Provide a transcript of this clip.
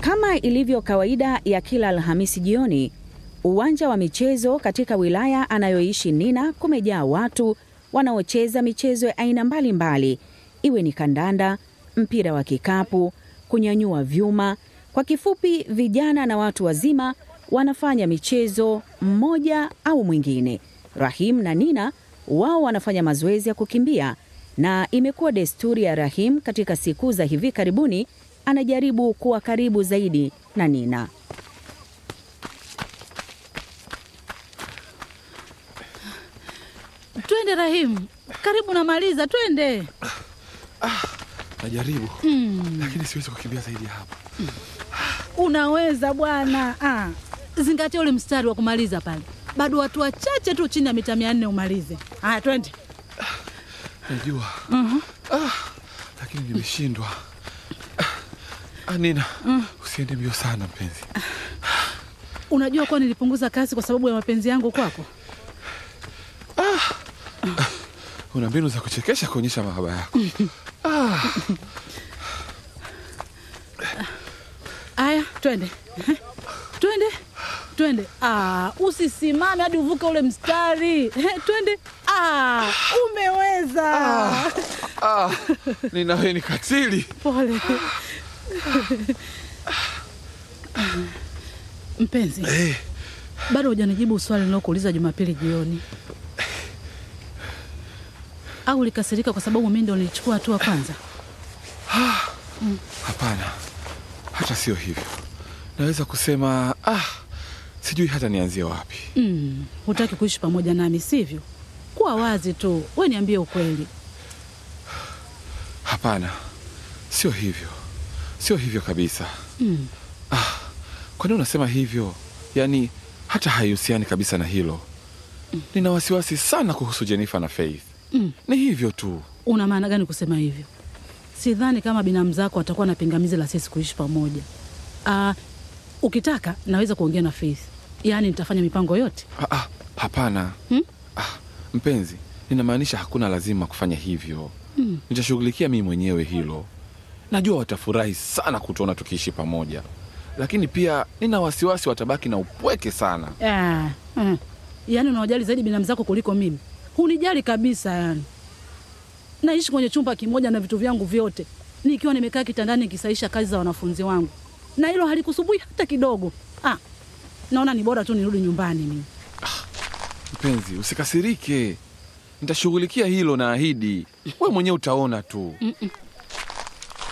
Kama ilivyo kawaida ya kila Alhamisi jioni, uwanja wa michezo katika wilaya anayoishi Nina kumejaa watu wanaocheza michezo ya aina mbalimbali, iwe ni kandanda, mpira wa kikapu, kunyanyua vyuma. Kwa kifupi, vijana na watu wazima wanafanya michezo mmoja au mwingine. Rahim na Nina wao wanafanya mazoezi ya kukimbia, na imekuwa desturi ya Rahim katika siku za hivi karibuni anajaribu kuwa karibu zaidi na Nina. Twende Rahimu, karibu namaliza, twende. Najaribu lakini siwezi kukimbia zaidi ya hapa. Unaweza bwana. Ah, zingatia ule mstari wa kumaliza pale, bado watu wachache tu chini ya mita mia nne umalize. Haya, twende. Najua ah, lakini nimeshindwa. Ah, Nina, usiende mbio sana mpenzi. Unajua kuwa nilipunguza kasi kwa sababu ya mapenzi yangu kwako. Una mbinu za kuchekesha kuonyesha mahaba yako. Haya, twende twende twende. Ah, usisimame hadi uvuke ule mstari. Eh, twende. Ah, umeweza. Ah, Nina, wewe ni katili. Pole mpenzi, Eh, bado hujanijibu swali nilokuuliza Jumapili jioni. Au ulikasirika kwa sababu mimi ndo nilichukua hatua kwanza? hapana, hata sio hivyo. Naweza kusema ah, sijui hata nianzie wapi. Mm, hutaki kuishi pamoja nami sivyo? Kuwa wazi tu, we niambie ukweli. Hapana, sio hivyo, sio hivyo kabisa. Mm. Kwa nini unasema hivyo? Yaani hata haihusiani kabisa na hilo. Nina wasiwasi sana kuhusu Jennifer na Faith. Mm. Ni hivyo tu. Una maana gani kusema hivyo? Sidhani kama binamu zako atakuwa na pingamizi la sisi kuishi pamoja. Ah, ukitaka naweza kuongea na Faith, yaani nitafanya mipango yote. Ah, ah, hapana. Hmm? Ah, mpenzi, ninamaanisha hakuna lazima kufanya hivyo. Mm. Nitashughulikia mimi mwenyewe hilo. Najua watafurahi sana kutuona tukiishi pamoja, lakini pia nina wasiwasi watabaki na upweke sana. Ah, mm. Yaani unawajali zaidi binamu zako kuliko mimi. Hunijali kabisa yani. Naishi kwenye chumba kimoja na vitu vyangu vyote, nikiwa nimekaa kitandani nikisaisha kazi za wanafunzi wangu, na hilo halikusumbui hata kidogo. Ah, naona ni bora tu nirudi nyumbani mimi. Mpenzi, usikasirike, nitashughulikia hilo, naahidi. Wewe mwenyewe utaona tu. Mm-mm.